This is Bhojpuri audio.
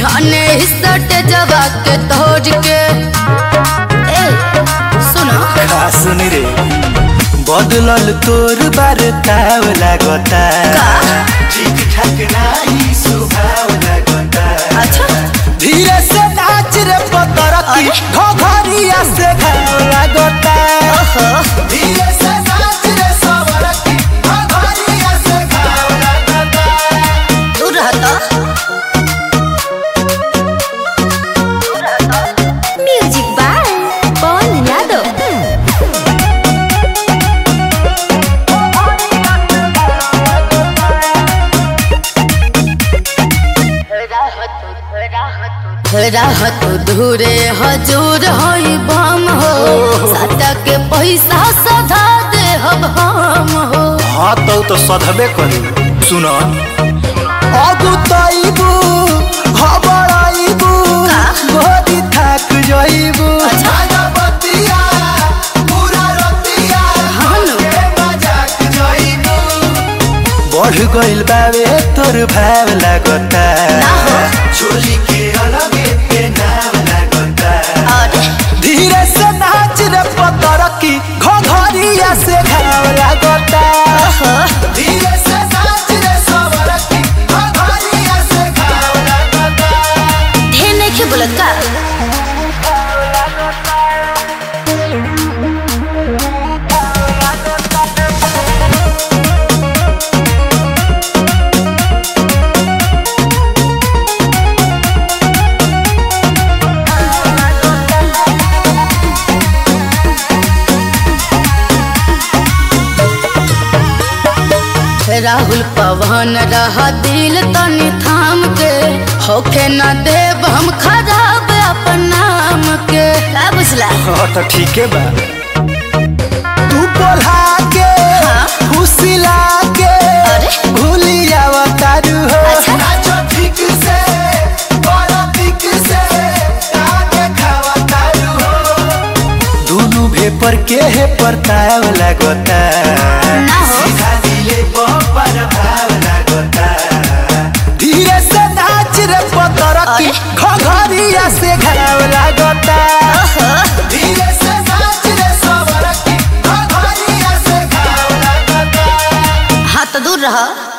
बिहाने सट जवा के तोड़ के ए सुनो का सुनी रे बदलल तोर बार ताव लागता का? ठीक ठाक नाही सुभाव लागता अच्छा धीरे से नाच रे पतरकी घघरिया से घाव लागता ओहो धीरे से नाच रे सवरकी घघरिया से घाव लागता दूर रहता म्यूजिक बाय पवन यादव राहत धूरे हजूर होई बम हो साटा के पैसा सधा दे हम हम हो हाँ तो तो सधबे करी सुन अगु तैबू हबड़ाइबू का? गोदी थाक जइबू अच्छा। बतिया पूरा रतिया हानो। के मजाक जइबू बढ़ गइल बावे तोर भाव लागता ना हो। चोली के अलगे के नाम लागता अरे धीरे से नाच रे पतरकी घघरिया से घाव लागता धीरे से नाच रे सवरकी घघरिया से घाव लागता ढेर नहीं बोलत का राहुल पवन रहा दिल तनी थाम के होखे न देव हम खराब अपन नाम के का बुझला हाँ तो ठीक है बा तू बोला के हाँ? फुसिला के अरे? भूलिया तारू हो अच्छा। नाचो ठीक से बड़ा ठीक से आगे खावा तारू हो दोनों भेपर के है परताव लागता ना हो। सीधा दिले पर भाव लागता धीरे से नाच रे पतरकी अरे? घघरिया से घाव लागता धीरे से नाच रे सवरकी घघरिया से घाव लागता हाँ तो दूर रह